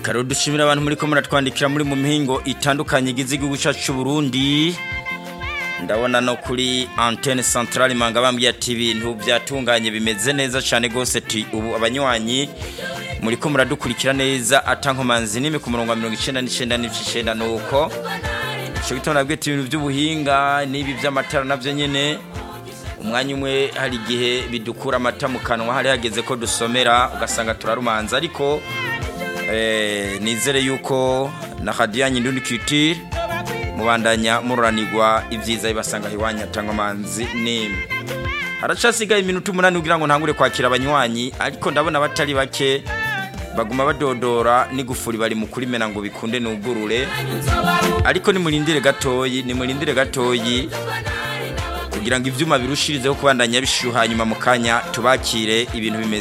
reka rero dushimire abantu muri ko muratwandikira muri mu mihingo itandukanye igize igihugu cyacu cy'u Burundi ndabona no kuri antenne centrale manga bambwiye ati ibintu byatunganye bimeze neza cyane gose ti ubu abanywanyi muri ko muradukurikira neza atankomanzi nime ku murongo wa 99 n'icenda nuko cyo gitona nabwiye ati ibintu by'ubuhinga n'ibi by'amatara navyo nyene umwanya umwe hari igihe bidukura amata mu kanwa hari hageze ko dusomera ugasanga turarumanza ariko eh, nizere yuko na radiyanyi ndundi kitire mubandanya mururanirwa ibyiza bibasanga iwanyu atanga amanzi nimwe haracasigaye iminota umunani kugira ngo ntangure kwakira abanywanyi ariko ndabona batari bake baguma badodora n'igufuri bari mu kurimena ngo bikunde nugurure ariko nimurindire gatoyi nimurindire gatoyi kugira ngo ivyuma birushirizeho kubandanya bishuha nyuma mu kanya tubakire ibintu bimeze